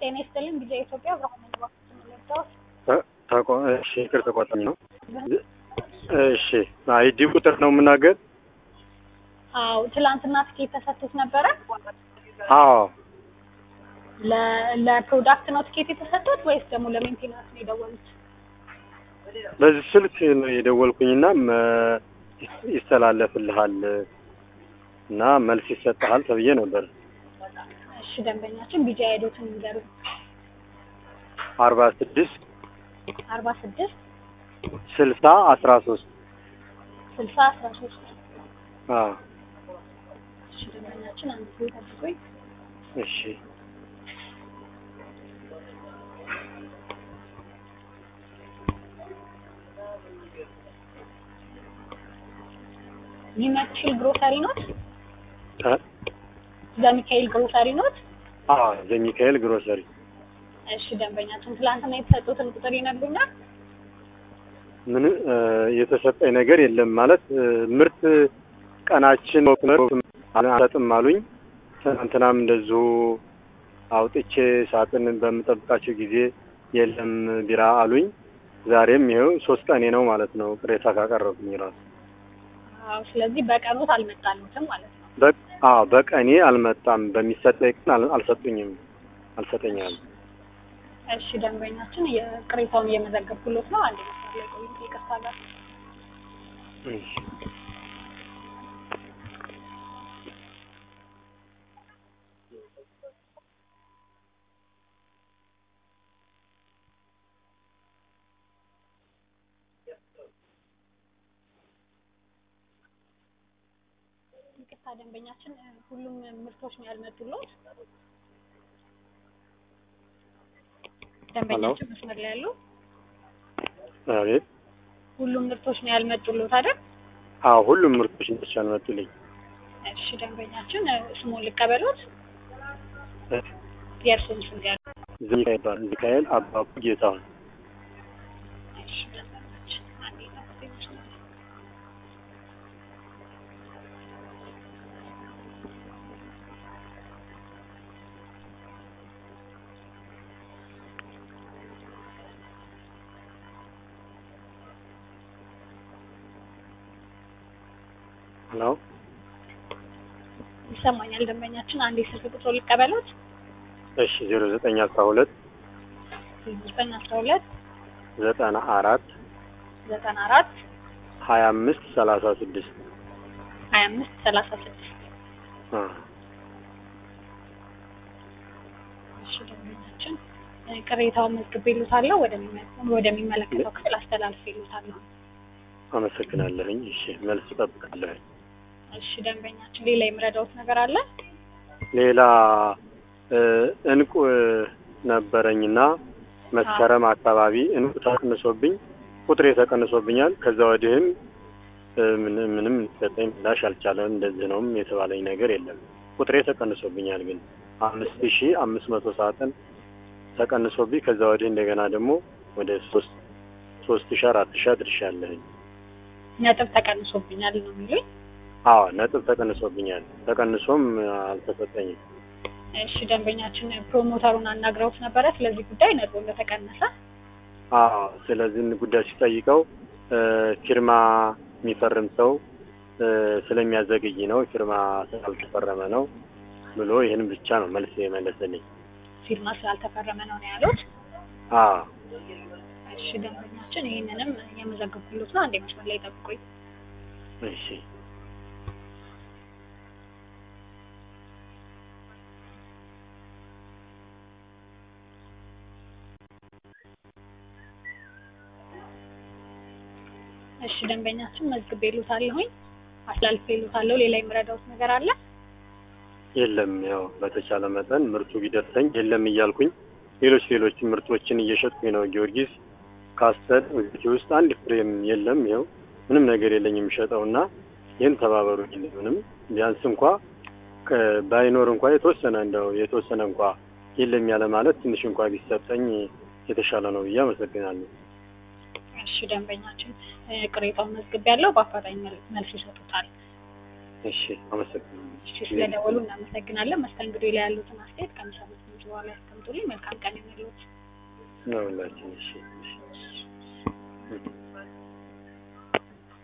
ጤና ይስጥልኝ ጊዜ ኢትዮጵያ ብርሃን ባንክ የምንለብሰው ተቆ- እሺ ይቅር ተቆጣኝ ነው። እሺ አይዲ ቁጥር ነው የምናገር? አዎ ትላንትና ትኬት ተሰጥቶት ነበረ አዎ ለ- ለፕሮዳክት ነው ትኬት የተሰጡት ወይስ ደግሞ ለሜንቴናንስ ነው የደወሉት በዚህ ስልክ ነው የደወልኩኝና መ- ይስተላለፍልሃል እና መልስ ይሰጥሃል ተብዬ ነበር። እሺ ደንበኛችን ቢጃ ሄዶትን ንገሩ አርባ ስድስት አርባ ስድስት ስልሳ አስራ ሶስት ስልሳ አስራ ሶስት አዎ እሺ ደንበኛችን አንድ ጊዜ ጠብቁኝ እሺ ሚመችል ግሮሰሪ ኖት እ? ዘሚካኤል ግሮሰሪ ኖት አዎ ዘሚካኤል ግሮሰሪ እሺ ደንበኛችን ትላንትና የተሰጡትን ቁጥር ይነግሩኛል ምን እ፣ የተሰጠኝ ነገር የለም ማለት እ፣ ምርት ቀናችን አልሰጥም አሉኝ። ትናንትናም እንደዚሁ አውጥቼ ሳጥን በምጠብቃቸው ጊዜ የለም ቢራ አሉኝ። ዛሬም ይኸው ሶስት ቀኔ ነው ማለት ነው ቅሬታ ካቀረብኩኝ ራሱ አዎ ስለዚህ በቀኖት አልመጣሉትም ማለት ነው በ- አዎ በቀኔ አልመጣም። በሚሰጠኝ ቀን አል- አልሰጡኝም አልሰጠኛል። እሺ ደንበኛችን የቅሬታውን እየመዘገብኩሎት ነው አንድ መስመር ላይ ቆዩ ይቅርታ ጋር እሺ ይቅርታ ደንበኛችን እ፣ ሁሉም ምርቶች ነው ያልመጡሎት ደንበኛችን መስመር ላይ ያሉ አቤት። ሁሉም ምርቶች ነው ያልመጡሎት አይደል አዎ ሁሉም ምርቶች ናቸው ያልመጡልኝ። እሺ ደንበኛችን እ፣ ስሙን ልቀበሎት እ፣ የእርሱን ስም ያሉ ሚካኤል ይባላል። ሚካኤል አባቡ ጌታሁን እሺ ደንበኛችን አንዴ ጠብቁኝ መስመር ላይ ሄሎ ይሰማኛል ደንበኛችን አንዴ ስልክ ቁጥሮ ልቀበሎት እሺ ዜሮ ዘጠኝ አስራ ሁለት ዘጠኝ አስራ ሁለት ዘጠና አራት ዘጠና አራት ሀያ አምስት ሰላሳ ስድስት ሀያ አምስት ሰላሳ ስድስት እሺ ደንበኛችን እ፣ ቅሬታውን መዝግቤልዎታለሁ ወደሚመ- ወደሚመለከተው ክፍል አስተላልፌልዎታለሁ አመሰግናለሁኝ። እሺ መልስ እጠብቃለሁኝ። እሺ ደንበኛችን ሌላ የምረዳዎት ነገር አለ ሌላ እ፣ እንቁ እ፣ ነበረኝና መስከረም አካባቢ እንቁ ተቀንሶብኝ ቁጥሬ ተቀንሶብኛል። ከዛ ወዲህም እ፣ ምን- ምንም ሰጠኝ ምላሽ አልቻለም። እንደዚህ ነውም የተባለኝ ነገር የለም። ቁጥሬ ተቀንሶብኛል ግን አምስት ሺ አምስት መቶ ሳጥን ተቀንሶብኝ ከዛ ወዲህ እንደገና ደግሞ ወደ ሶስት ሶስት ሺ አራት ሺ አድርሻለሁኝ። ነጥብ ተቀንሶብኛል ነው የሚሉኝ አዎ ነጥብ ተቀንሶብኛል። ተቀንሶም አልተሰጠኝም። እሺ ደንበኛችን ፕሮሞተሩን አናግረውት ነበረ ስለዚህ ጉዳይ ነጥቡ እንደተቀነሰ አዎ ስለዚህ ጉዳይ ሲጠይቀው እ፣ ፊርማ የሚፈርም ሰው እ፣ ስለሚያዘገይ ነው ፊርማ ስላልተፈረመ ነው ብሎ ይህን ብቻ ነው መልስ የመለሰልኝ። ፊርማ ስላልተፈረመ ነው ነው ያሉት አዎ እሺ ደንበኛችን ይህንንም የመዘገብኩሎት ነው አንዴ መስመር ላይ ጠብቁኝ እሺ እሺ ደንበኛችን መዝግቤልዎታለሁኝ አስተላልፌልዎታለሁ ሌላ የምረዳዎት ነገር አለ የለም ያው በተቻለ መጠን ምርቱ ቢደርሰኝ የለም እያልኩኝ ሌሎች ሌሎች ምርቶችን እየሸጥኩኝ ነው። ጊዮርጊስ ካስተል እዚህ ውስጥ አንድ ፍሬም የለም። ይኸው ምንም ነገር የለኝ የሚሸጠው እና ይህን ተባበሩ። ምንም ቢያንስ እንኳ ከ- ባይኖር እንኳ የተወሰነ እንደው የተወሰነ እንኳ የለም ያለ ማለት ትንሽ እንኳ ቢሰጠኝ የተሻለ ነው ብዬ አመሰግናለሁ። እሺ ደንበኛችን እ፣ ቅሬታውን መዝግቤያለሁ በአፋጣኝ መል- መልስ ይሰጡታል እሺ አመሰግናለሁ። እሺ ስለደወሉ እናመሰግናለን መስተንግዶ ላይ ያሉትን አስተያየት ከሚሰሙት ምንጭ በኋላ ያስቀምጡልኝ። መልካም ቀን ይሁንልዎት። ነው ሁላችን እሺ እሺ